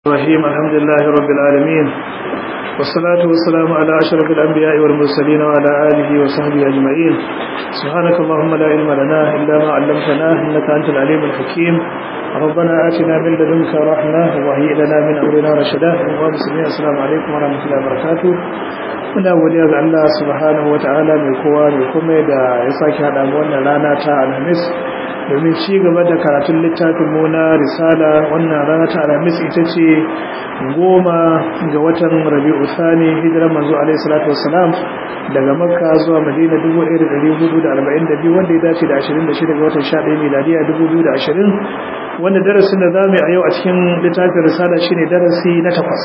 الرحيم الحمد لله رب العالمين والصلاة والسلام على أشرف الأنبياء والمرسلين وعلى آله وصحبه أجمعين سبحانك اللهم لا علم لنا إلا ما علمتنا إنك أنت العليم الحكيم ربنا آتنا من لدنك رحمة وهيئ لنا من أمرنا رشدا ومسلمين السلام عليكم ورحمة الله وبركاته muna godiya ga Allah subhanahu wata'ala mai kowa mai kuma da ya sake haɗa mu wannan rana ta alhamis domin ci gaba da karatun littafin mu na risala wannan rana ta alhamis ita ce goma ga watan rabi'u thani hijirar manzo alaihi salatu wassalam daga makka zuwa madina 1442 wanda ya dace da 26 ga watan 11 miladiya 2020 wanda darasin da zamu yi a yau a cikin littafin risala shine darasi na takwas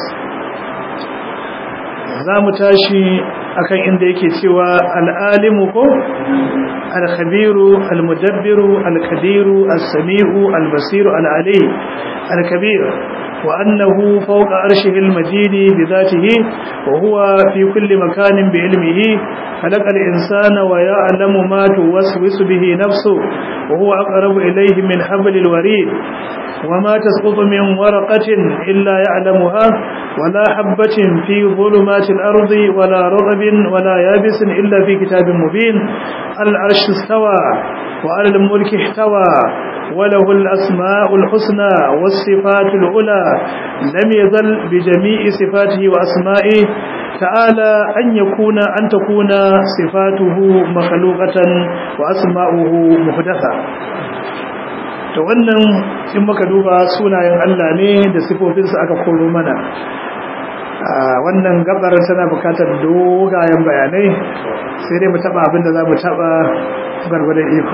za mu tashi akan inda yake cewa al'alimu ko al-khabiru al-mudabbiru al-qadiru as-sami'u al-basiru al-ali al-kabir wa annahu fawqa arshihi al-majid bi dhatihi wa huwa fi kulli makanin bi ilmihi khalaqa al-insana wa ya'lamu ma tuwaswisu bihi nafsuhu wa huwa aqrabu ilayhi min hablil warid وما تسقط من ورقة إلا يعلمها ولا حبة في ظلمات الأرض ولا رغب ولا يابس إلا في كتاب مبين العرش استوى وعلى الملك احتوى وله الأسماء الحسنى والصفات العلى لم يزل بجميع صفاته وأسمائه تعالى أن يكون أن تكون صفاته مخلوقة وأسماؤه محدثة to wannan in muka duba sunayen Allah ne da sifofinsa aka koro mana wannan gabar tana bukatar dogayen bayanai sai dai mu taba abin da za mu taba gargwadon iko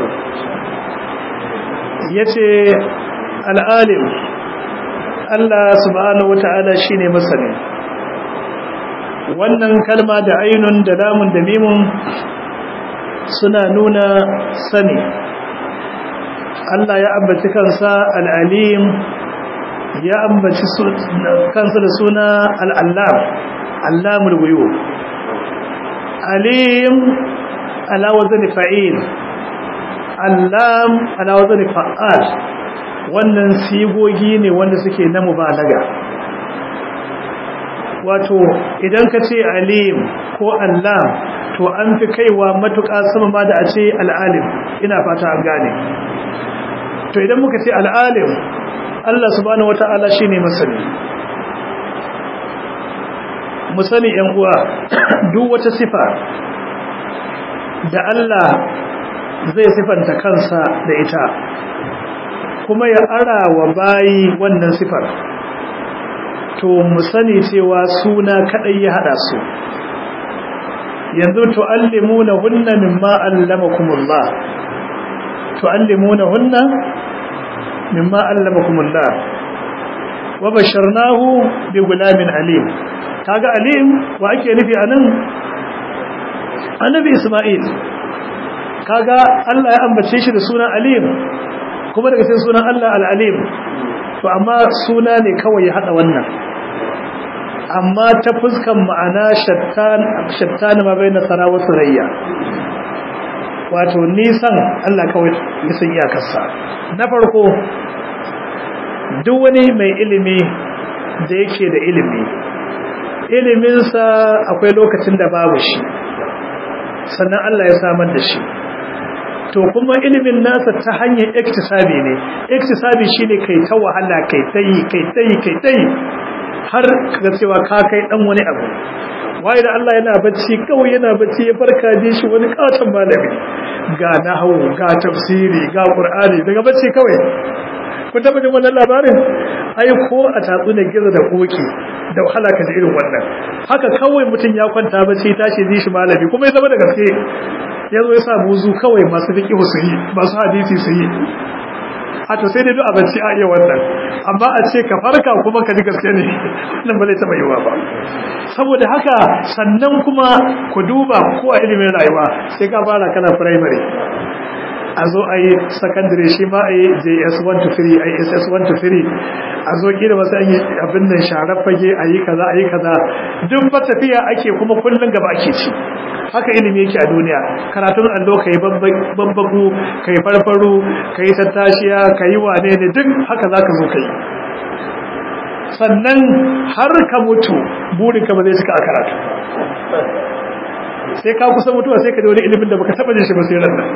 ya ce al'alim Allah subhanahu wata'ala shi ne masani wannan kalma da ainun da lamun da mimun suna nuna sani Allah ya ambaci kansa al'alim ya ambaci kansa da suna al'allam allamul guyo alim alawazin fa'il allam alawazin fa'al wannan sigogi ne wanda suke na mubalaga wato idan ka ce alim ko allam to an fi kaiwa matuƙa sama ma da a ce al'alim ina fata an gane to idan muka ce al'alim Allah subhanahu wata'ala shi ne masani musani ‘yan uwa duk wata sifa da Allah zai sifanta kansa da ita kuma ya ara wa bayi wannan sifar to musani cewa suna kaɗai ya haɗa su yanzu tu'allimuna hunna mimma allamakumullah تعلمونهن مما علمكم الله وبشرناه بغلام عليم kaga alim wa ake nufi anan annabi isma'il kaga Allah ya ambace shi da sunan alim kuma daga cikin sunan Allah al-alim to amma suna ne kawai ya hada wannan amma ta fuskan ma'ana shattan shattan ma bayna sara wa surayya wato nisan Allah kawai nisan iyakarsa na farko duk wani mai ilimi da yake da ilimi iliminsa akwai lokacin da babu shi sannan Allah ya samar da shi to kuma ilimin nasa ta hanyar iktisabi ne iktisabi shine kai ta wahala kai tayi kai tayi kai tayi har kaga cewa ka kai dan wani abu waye da Allah yana bacci kawai yana bacci ya farka je shi wani katon malami ga nahwu ga tafsiri ga qur'ani daga bacci kawai kun taba jin wannan labarin ai ko a tatsu ne gizo da koki da wahala ka ji irin wannan haka kawai mutum ya kwanta bacci tashi ji shi malami kuma ya zama da gaske ya zo ya sa buzu kawai masu fiqh su yi masu hadisi su yi a to sai dai duk a bacci a iya wannan amma a ce ka farka kuma ka ji gaske ne wannan ba zai taba yiwa ba saboda haka sannan kuma ku duba ko a ilimin rayuwa sai ka fara kana primary a zo a yi secondary shi ma a yi js 1 to 3 a yi ss 1 to 3 a zo kira wasu an yi abin nan sharar fage a yi kaza a yi kaza duk ba tafiya ake kuma kullum gaba ake ci haka ilimi yake a duniya karatun allo ka yi babbagu ka yi farfaru ka yi tattashiya ka yi wane ne duk haka za ka zo ka yi sannan har ka mutu burinka ba zai cika a karatu sai ka kusa mutuwa sai ka da wani ilimin da baka taba jin shi ba sai ranar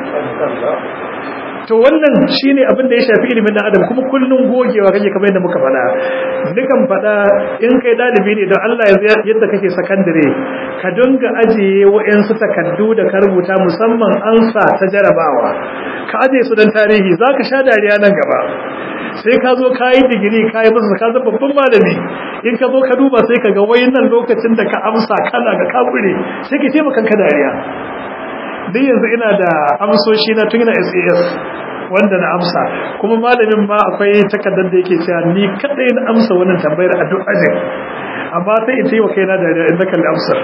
to wannan shine abin da ya shafi ilimin dan adam kuma kullun gogewa kake kamar yadda muka faɗa dukan faɗa in kai dalibi ne don Allah ya yadda kake sakandare ka dinga ajiye wa'ansu takaddu da ka rubuta musamman ansa ta jarabawa ka ajiye su don tarihi zaka sha dariya nan gaba sai ka zo ka yi digiri ka yi masa ka zama babban malami in ka zo ka duba sai ka ga wayannan lokacin da ka amsa kana ga kabure sai ka taimaka ka dariya duk yanzu ina da amsoshi na tun ina SAS wanda na amsa kuma malamin ma akwai takardar da yake cewa ni kadai na amsa wannan tambayar a duk ajin amma sai in taimaka kaina dariya in na kalli amsar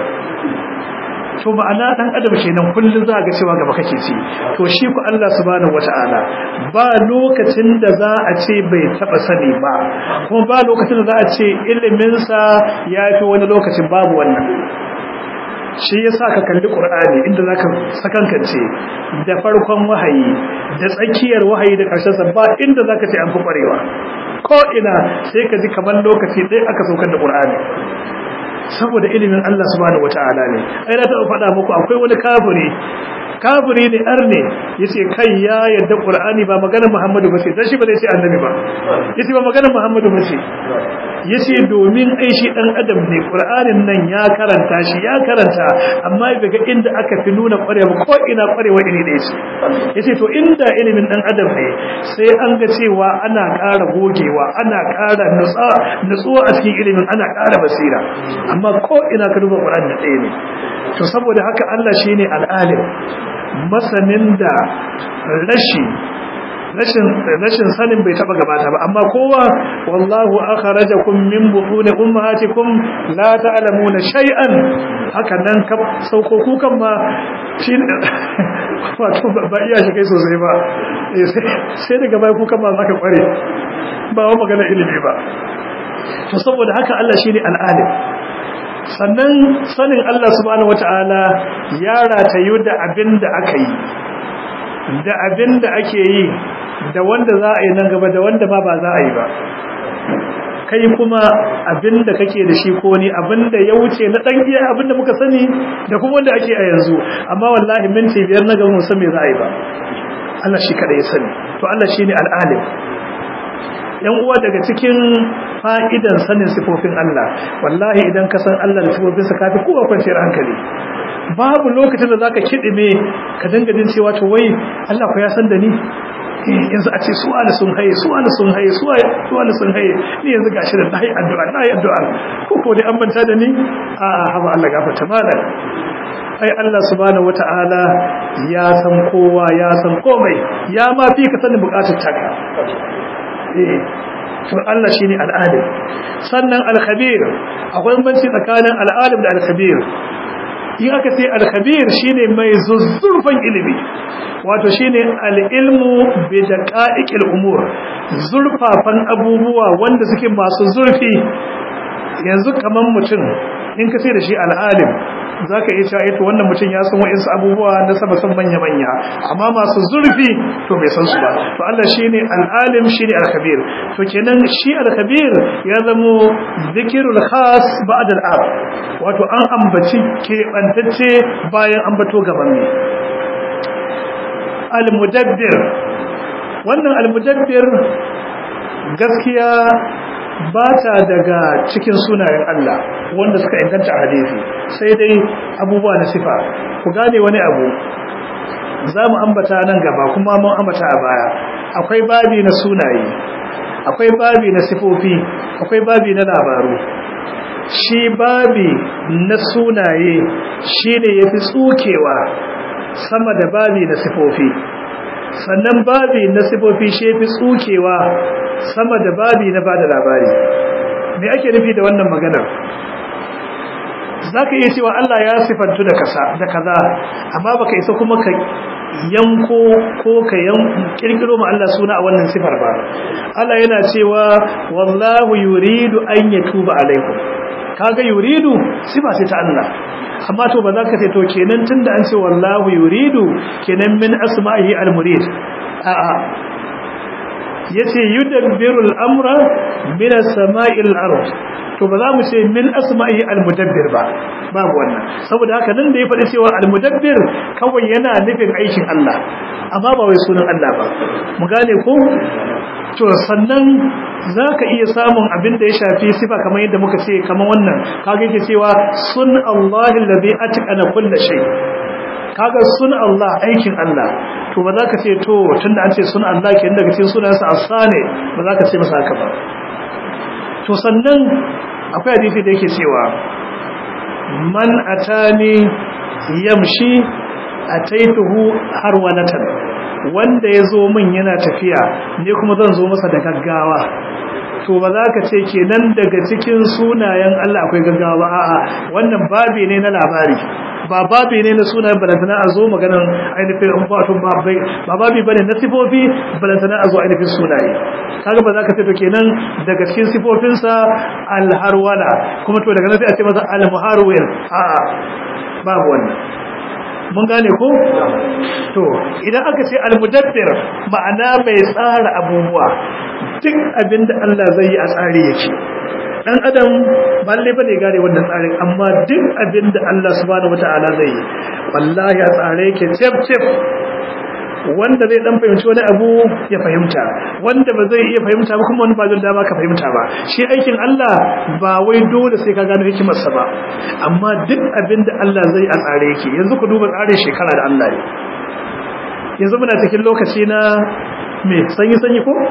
to ma'ana dan adam kenan kullun za ga cewa gaba kake ci to shi ku Allah subhanahu wata'ala ba lokacin da za a ce bai taba sani ba kuma ba lokacin da za a ce ilimin sa yafi wani lokacin babu wannan shi yasa ka kalli Qur'ani inda zaka sakankance da farkon wahayi da tsakiyar wahayi da karshen sa ba inda zaka ce an fi kwarewa ko ina sai ka ji kamar lokaci ɗaya aka saukar da Qur'ani saboda ilimin Allah subhanahu wataala ne ai na taɓa faɗa muku akwai wani kafiri kafiri ne arne yace kai ya yadda qur'ani ba maganar muhammadu bace dan shi ba zai ce annabi ba yace ba maganar muhammadu bace yace domin ai shi dan adam ne qur'anin nan ya karanta shi ya karanta amma bai ga inda aka fi nuna kwarewa ko ina kwarewa iri da yace yace to inda ilimin dan adam ne sai an ga cewa ana ƙara gogewa ana ƙara nutsuwa a cikin ilimin ana ƙara basira amma ko ina ka duba qur'ani ɗaya ne to saboda haka Allah shine al-alim masanin da rashi rashin rashin sanin bai taba gabata ba amma kowa wallahu akhrajakum min butuni ummahatikum la ta'lamuna shay'an haka nan ka sauko kukan ma shi wato ba iya shi kai sosai ba sai daga bai kukan ma zaka kware ba wa magana ilimi ba to saboda haka Allah shine al-alim sannan sanin Allah subhanahu wata'ala ya ratayu da abin da aka yi da abin da ake yi da wanda za a yi nan gaba da wanda ma ba za a yi ba kai kuma abin da kake da shi ko ni abin da ya wuce na dan iya abin da muka sani da kuma wanda ake a yanzu amma wallahi minti biyar na gaba mu san me za a yi ba Allah shi kada ya sani to Allah shine al-alim yan uwa daga cikin fa'idan sanin sifofin Allah wallahi idan ka san Allah da sifofinsa kafi kowa kwanciyar hankali babu lokacin da zaka kidime ka dinga jin cewa to wai Allah ko ya san da ni yanzu a ce su ala sun haye su ala sun haye su ala sun haye ni yanzu gashi da nayi addu'a nayi addu'a ko ko dai an manta da ni a haba Allah gafarta malam ai Allah subhanahu wata'ala ya san kowa ya san komai ya ma fi ka sanin bukatar taka to Allah shine al'alim sannan al-khabir akwai banci tsakanin al'alim da al-khabir in aka ce al-khabir shine mai zuzzurfan ilimi wato shine al-ilmu bi daqa'iqil umur zurfafan abubuwa wanda suke masu zurfi yanzu kaman mutum in ka ce da shi al'alim za ka iya cewa ita wannan mutum ya san wa'insu abubuwa na sama san manya-manya amma masu zurfi to bai san su ba to Allah shi ne al'alim shi ne al-kabir to kenan shi al-kabir ya zamo zikirul khas ba'ad al'am wato an ambaci keɓantacce bayan ambato gaban ne al-mudabbir wannan al-mudabbir gaskiya ba ta daga cikin sunayen Allah wanda suka inganta a hadisi sai dai abubuwa na sifa ku gane wani abu za mu ambata nan gaba kuma mun ambata a baya akwai babi na sunaye akwai babi na sifofi akwai babi na labaru shi babi na sunaye shine yafi tsukewa sama da babi na sifofi sannan babi na sifofi shi yafi tsukewa sama da babi na bada labari me ake nufi da wannan maganar zaka iya cewa Allah ya sifantu da kaza da kaza amma baka isa kuma ka yanko ko ka yan kirkiro ma Allah suna a wannan sifar ba Allah yana cewa wallahu yuridu an yatuba alaikum kaga yuridu sifa ce ta Allah amma to ba za ka ce to kenan tunda an ce wallahu yuridu kenan min asma'ihi al-murid a'a yace yudabbiru al-amra min as-sama'i al-ard to ba za mu ce min asma'i al-mudabbir ba babu wannan saboda haka nan da ya faɗi cewa al-mudabbir kawai yana nufin aikin Allah amma ba wai sunan Allah ba mu gane ko to sannan zaka iya samun abin da ya shafi sifa kamar yadda muka ce kamar wannan kaga yake cewa sun Allahi allazi atqana kulli shay kaga sun Allah aikin Allah to ba za ka ce to tunda an ce sun Allah ke daga cikin sunansa asane ba za ka ce masa haka ba to sannan akwai hadisi da yake cewa man atani yamshi ataituhu harwanatan wanda ya zo min yana tafiya ne kuma zan zo masa da gaggawa to ba za ka ce kenan daga cikin sunayen Allah akwai gaggawa a'a wannan babi ne na labari ba babi ne na sunayen balantana a zo maganan ainihin wato babai ba babi bane na sifofi balantana a zo ainihin sunaye kaga ba za ka ce to kenan daga cikin sifofinsa alharwala kuma to daga nan sai a ce masa almuharwil a'a babu wannan mun gane ko to idan aka ce almudabbir ma'ana mai tsara abubuwa duk abinda Allah zai yi a tsari yake dan adam ba lalle bane gane wannan tsarin amma duk abinda Allah subhanahu wataala zai yi wallahi a tsare yake tip tip wanda zai dan fahimci wani abu ya fahimta wanda ba zai iya fahimta ba kuma wani ba zai dama ka fahimta ba shi aikin Allah ba wai dole sai ka gano hikimarsa ba amma duk abin da Allah zai a tsare yake yanzu ku duba tsarin shekara da Allah ne yanzu muna cikin lokaci na me sanyi sanyi ko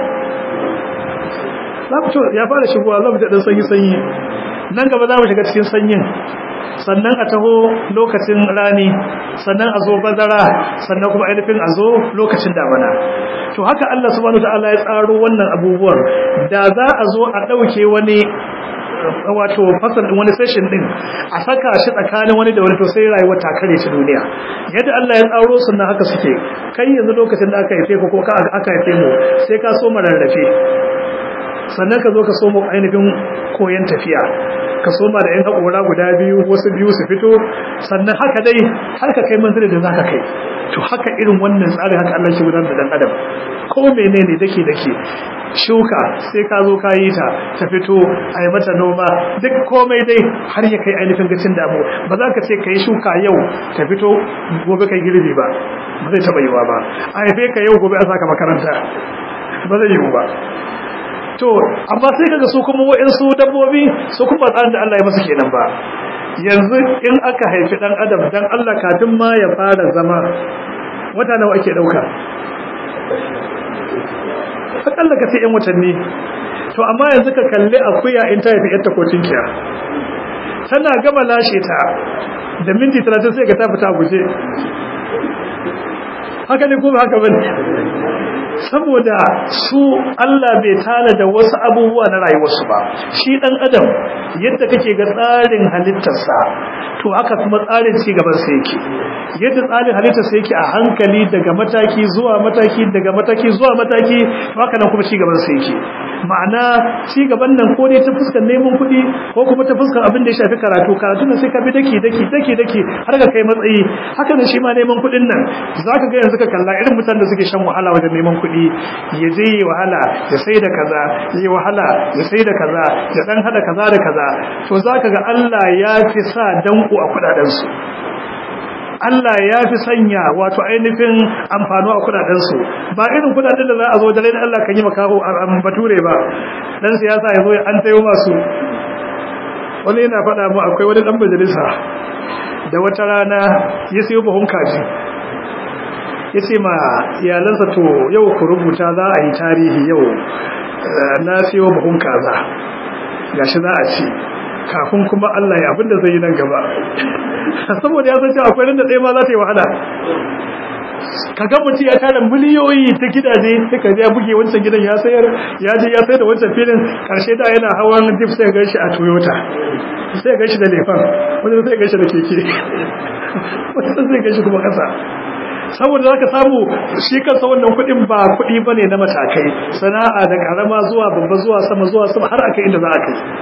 ya fara shigowa za mu dan sanyi sanyi nan gaba za mu shiga cikin sanyin sannan a taho lokacin rani sannan a zo bazara sannan kuma ainihin a zo lokacin damana to haka Allah subhanahu wataala ya tsaro wannan abubuwan da za a zo a ɗauke wani wato fasal din wani session din a saka shi tsakanin wani da wani to sai rayuwar ta kare shi duniya yadda Allah ya tsaro sunna haka suke kai yanzu lokacin da aka haife ko ko aka haife mu sai ka so mararrafe sannan ka zo ka so mu ainihin koyon tafiya ka soma da 'yan haƙora guda biyu wasu biyu su fito sannan haka dai har ka kai manzili da za ka kai to haka irin wannan tsarin haka Allah shi gudanar da ɗan adam ko menene dake dake shuka sai ka zo ka yi ta ta fito a yi mata noma duk komai dai har ya kai ainihin gacin damu ba za ka ce ka yi shuka yau ta fito gobe kai girbi ba ba zai taɓa yiwa ba a haife ka yau gobe a saka makaranta ba zai yiwu ba to amma sai kaga su kuma wa'insu dabbobi su kuma tsarin da Allah ya masa kenan ba yanzu in aka haifi dan adam dan Allah kafin ma ya fara zama wata nawa ake dauka akalla ka sai yan watanni to amma yanzu ka kalli akuya in ta haifi yatta ko tinkiya tana gama lashe ta da minti 30 sai ka ta fita guje haka ne ko ba haka bane saboda su Allah bai tana da wasu abubuwa na rayuwarsu ba shi dan adam yadda kake ga tsarin halittarsa to haka kuma tsarin ci gaban sa yake yadda tsarin halittarsa yake a hankali daga mataki zuwa mataki daga mataki zuwa mataki to haka nan kuma ci gaban sa yake ma'ana ci gaban nan ko dai ta fuskar neman kuɗi ko kuma ta fuskar abin da ya shafi karatu karatu nan sai ka bi daki daki daki daki har ka kai matsayi haka nan shi ma neman kuɗin nan zaka ga yanzu ka kalla irin mutanen da suke shan wahala wajen neman kuɗi ya je yi wahala ya sai da kaza ya yi wahala ya sai da kaza ya dan hada kaza da kaza to zaka ga Allah ya fi sa danko a kudadensu Allah ya fi sanya wato ainihin amfano a kudadensu ba irin kudaden da za a zo da lai Allah kan yi makaho a bature ba dan siyasa ya zo an tayo masu wani yana faɗa mu akwai wani dan majalisa da wata rana ya sayo buhun kaji ya ce ma iyalansa to yau ku rubuta za a yi tarihi yau na siyo buhun kaza gashi za a ci kafin kuma Allah ya abinda zai yi nan gaba saboda ya san cewa akwai da ɗaya ma za ta yi wahala ka ga mutum ya tara miliyoyi ta gidaje sai ka ya buge wancan gidan ya sayar ya je ya sayar da wancan filin karshe da yana hawan jeep sai ga shi a toyota sai ga shi da lefan wani sai ga shi da keke wani sai ga shi kuma kasa saboda zaka samu shi kansa wannan kudin ba kudi bane na matakai sana'a da karama zuwa babba zuwa sama zuwa sama har akai inda za a kai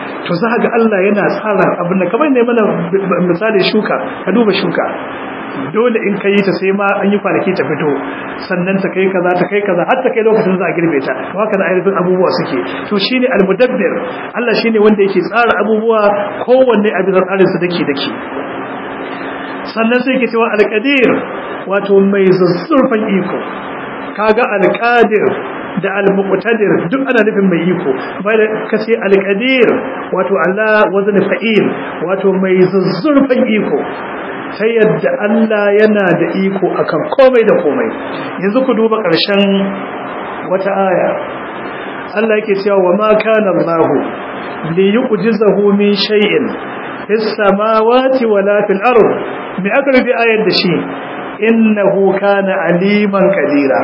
to za ga Allah yana tsara abin da kamar ne mana misali shuka ka duba shuka dole in ka yi ta sai ma an yi kwanaki ta fito sannan ta kai kaza ta kai kaza har ta kai lokacin za a girbe ta to haka da ainihin abubuwa suke to shine almudabbir Allah shine wanda yake tsara abubuwa kowanne a bisa tsarin su dake dake sannan sai ke cewa alqadir wato mai zuzzurfan iko kaga alqadir da al-muqtadir duk ana nufin mai iko bai da kace al-qadir wato Allah wazn fa'il wato mai zuzzurfan iko sai yadda Allah yana da iko akan komai da komai yanzu ku duba ƙarshen wata aya Allah yake cewa wa ma kana Allah li yu'jizahu min shay'in fis samawati wala fil ard me aka rubi ayar da shi innahu kana aliman kadira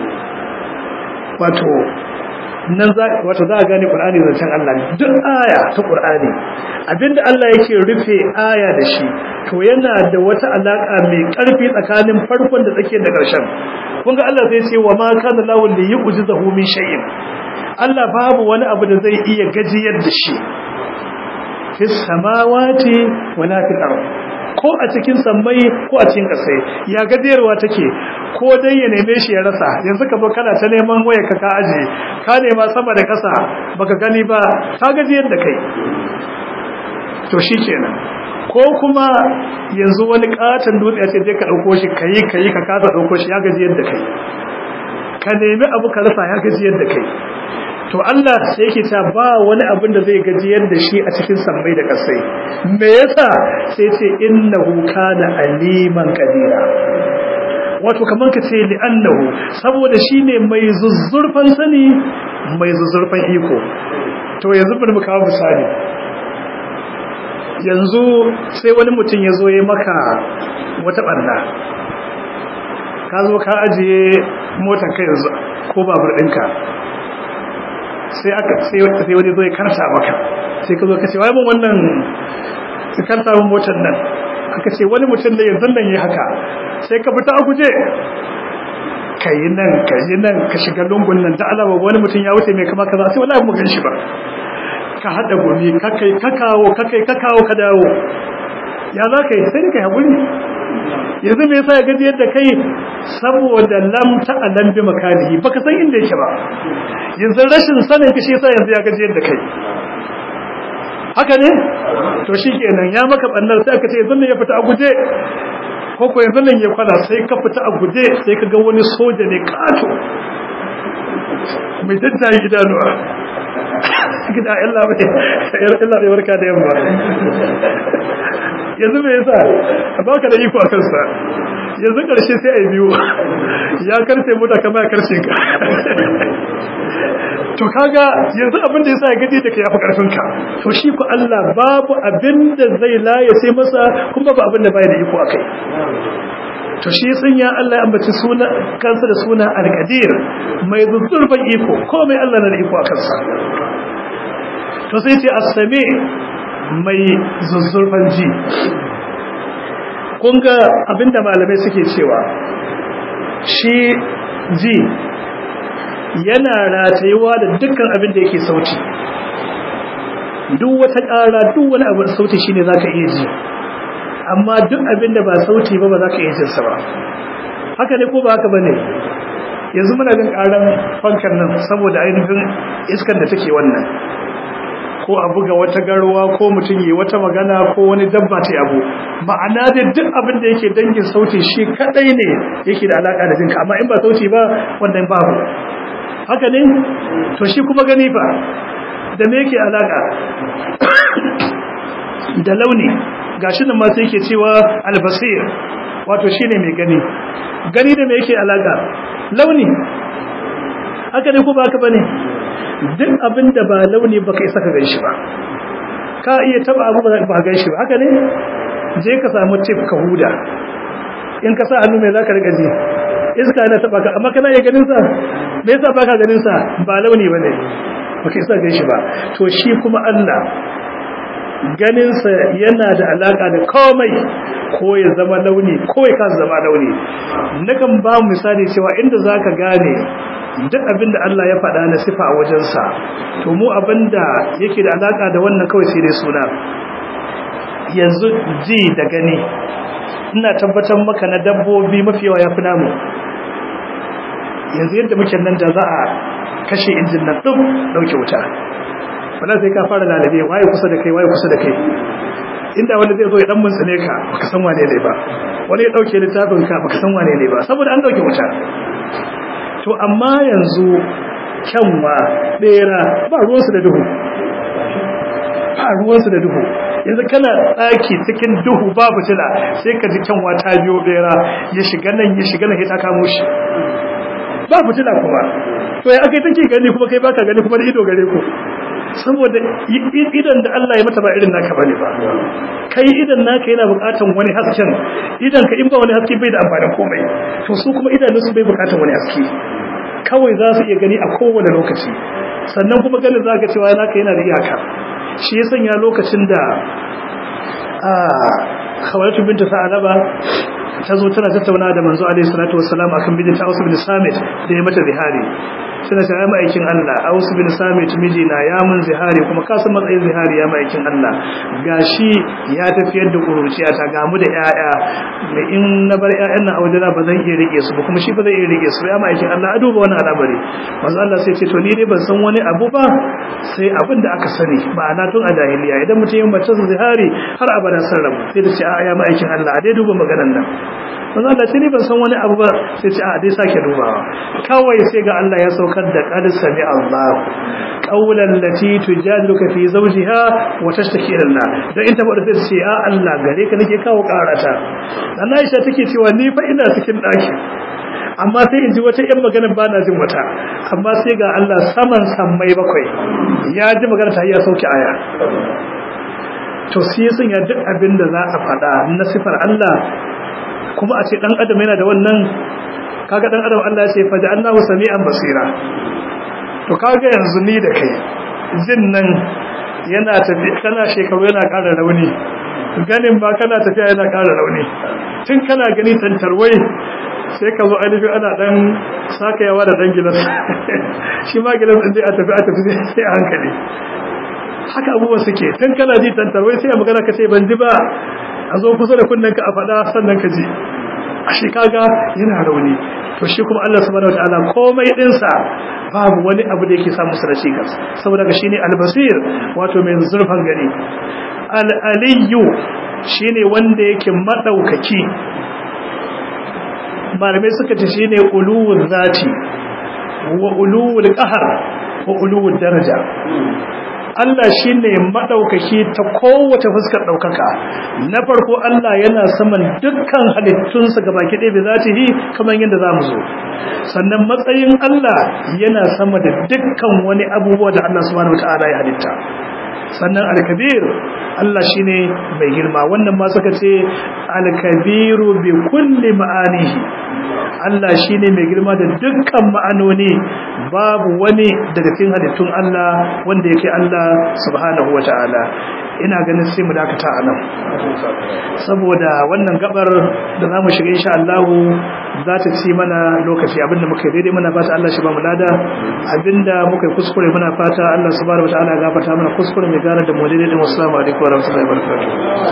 wato nan za wato za a gane Qur'ani zancen Allah ne duk aya ta Qur'ani abinda Allah yake rufe aya da shi to yana da wata alaka mai karfi tsakanin farkon da tsakiyar da ƙarshen kun ga Allah zai ce wa ma kana lahu li yu'jizahu min shay'in Allah babu wani abu da zai iya gajiyar da shi fis samawati wala fil ardh ko a cikin sammai ko a cikin ƙasai ya gajiyarwa take ko dai ya neme shi ya rasa yanzu ka zo kana ta neman waya ka ka aje ka nema sama da ƙasa baka gani ba ka gajiyar da kai to shikenan ko kuma yanzu wani katon dutse ce je ka dauko shi kai kai ka kasa dauko shi ya gajiyar da kai ka nemi abu ka rasa ya gajiyar da kai to Allah sai yake ta ba wani abin da zai gajiyar da shi a cikin sammai da kasai me yasa sai ce innahu kana aliman qadira wato kaman ka ce li annahu saboda shine mai zuzzurfan sani mai zuzzurfan iko to yanzu bari mu kawo misali yanzu sai wani mutum ya zo ya maka wata barna ka zo ka ajiye motar ka yanzu ko babur ɗinka sai aka sai wani zo ya karta maka sai ka zo ka ce wai mun wannan ka karta mun motar nan aka ce wani mutum da yanzu nan yi haka sai ka fita a guje ka yi nan ka yi nan ka shiga lungun nan da alama wani mutum ya wuce mai kama kaza sai wallahi mu gan shi ba ka hada gumi ka kai ka kawo ka kai ka kawo ka dawo ya za ka yi sai da kai haƙuri yanzu me yasa ya gaji yadda kai saboda lam ta alam bi makanihi baka san inda yake ba yanzu rashin sanin ka shi yasa yanzu ya gaji yadda kai haka ne to shikenan ya maka bannar sai aka ce yanzu ne ya fita a guje ko ko yanzu nan ya kwana sai ka fita a guje sai ka ga wani soja ne kato mai daddaye idanuwa gida illa bai illa bai warka da yamma yanzu me yasa baka da iko a kansa yanzu karshe sai ai biyu ya karce mota kama ya karce ka to kaga yanzu abin da yasa ya gaji da kai yafi karfin ka to shi ku Allah babu abin da zai laye sai masa kuma babu abin da bai da iko akai to shi sun ya Allah ya ambaci suna kansa da suna al-qadir mai zuzzurfan iko komai Allah na da iko a kansa to sai ce as-sami mai zuzzurfan ji kun ga abinda malamai suke cewa shi ji yana ratayuwa da dukkan abin da yake sauti duk wata ƙara duk wani abin sauti shine zaka iya ji amma duk abin da ba sauti ba ba za ka iya jinsa ba haka ne ko ba haka ba ne yanzu muna jin ƙaran fankan nan saboda ainihin iskar da take wannan ko a buga wata garwa ko mutum yi wata magana ko wani dabba ta abu ma'ana da duk abin da yake dangin sauti shi kadai ne yake da alaka da jinka amma in ba sauti ba wannan babu haka ne to shi kuma gani fa da me yake alaka da launi gashi nan ma sai yake cewa albasir wato shine mai gani gani da me yake alaka launi haka ne ko ba haka bane duk abinda ba launi baka isa ka ganshi ba ka iya taba abu ba ka ganshi ba haka ne je ka samu tip ka huda in ka sa hannu mai zaka riga ji iska yana taba ka amma kana iya ganin sa me yasa baka ganin sa ba launi bane baka isa ganshi ba to shi kuma Allah ganinsa yana da alaka da komai ko ya zama launi ko ya kan zama launi nakan ba misali cewa inda zaka gane duk abin da Allah ya faɗa na sifa a wajensa to mu abin da yake da alaƙa da wannan kawai sai dai suna yanzu ji da gani ina tabbatar maka na dabbobi mafi yawa ya fi namu yanzu yadda muke nan da za a kashe injin nan ɗin ɗauke wuta wala sai ka fara lalabe waye kusa da kai waye kusa da kai inda wanda zai zo ya dan muntsine ka baka san wane ne ba wani ya dauke littafin ka baka san wane ne ba saboda an dauke wuta to amma yanzu kyanwa bera ba ruwansu da duhu ba ruwansu da duhu yanzu kana tsaki cikin duhu ba fitila sai ka ji kyanwa ta biyo bera ya shiga nan ya shiga nan ya ta kamo shi ba fitila kuma to ya akai take gani kuma kai baka gani kuma da ido gare ku saboda idan da Allah ya mata ba irin naka bane ba kai idan naka yana bukatan wani hasken idan ka in ba wani haske bai da amfanin komai to su kuma idanun su bai bukatan wani haske kawai za su iya gani a kowane lokaci sannan kuma ganin zaka cewa naka yana da iyaka shi ya sanya lokacin da a khawalatu binta sa'alaba ta zo tana tattauna da manzo alaihi salatu wassalam akan bijinta Aus bin Samit da ya mata zihari suna ta yama aikin Allah Aus bin Samit mijina ya mun zihari kuma ka san matsayin zihari ya aikin Allah gashi ya tafiyar da kuruciya ta gamu da yaya da in na bar yayan nan a wajena ba zan iya rike su ba kuma shi ba zai iya rike su ya aikin Allah a duba wannan al'amari manzo Allah sai ce to ni dai ban san wani abu ba sai abin da aka sani ma'ana tun a jahiliya idan mutum ya mace zihari har abada san rabu sai ta ce a ya aikin Allah a dai duba maganar nan manzo Allah sai ni ban san wani abu ba sai ce a dai sake dubawa kawai sai ga Allah ya saukar da qad sami Allah qawlan lati tujadiluka fi zawjiha wa tashtaki ila Allah dan in ta bada sai ce a Allah gare ka nake kawo karata dan Aisha take cewa ni fa ina cikin daki amma sai in ji wata yan magana ba na jin wata amma sai ga Allah saman sammai bakwai ya ji magana ta ya sauke aya to sai sun ya duk abin da za a faɗa na sifar Allah kuma a ce dan adam yana da wannan kaga dan adam Allah ya ce fa ja'alnahu sami'an basira to kaga yanzu ni da kai jin nan yana tafi kana shekaru yana ƙara rauni ganin ba kana tafiya yana ƙara rauni tun kana gani tantarwai sai ka zo ainihi ana dan sakayawa da dan gilas shi ma gilas din a tafi a tafi sai a hankali haka abubuwan suke tun kana ji tantarwai sai a magana ka ce ban ji ba a zo kusa da kunnen ka a faɗa sannan ka ji a shi kaga yana rauni to shi kuma Allah subhanahu wataala komai dinsa babu wani abu da yake samu da shi gas saboda ga shine al-basir wato mai zurfan gani al-aliyyu shine wanda yake madaukaki malamai suka ce shine uluwul zati wa uluwul qahr wa uluwul daraja Allah shi ne maɗaukaki ta kowace fuskar ɗaukaka na farko Allah yana saman dukkan halittunsa ga baki ɗaya za ta yi kamar yadda za mu zo sannan matsayin Allah yana sama da dukkan wani abubuwa da Allah subhanahu wata'ala ya halitta sannan alkabir Allah shi ne mai girma wannan ma suka ce alkabiru bi kulli ma'anihi Allah shi ne mai girma da dukkan ma'anoni babu wani daga cikin halittun Allah wanda yake Allah subhanahu wa ta'ala ina ganin sai mu dakata a nan saboda wannan gabar da za mu shiga insha Allah za ta ci mana lokaci abinda muka yi daidai muna fata Allah shi ba mu lada abinda muka yi kuskure muna fata Allah subhanahu wa ta'ala ya gafarta mana kuskure mai gara da mu daidai din wassalamu alaikum wa rahmatullahi wa barakatuh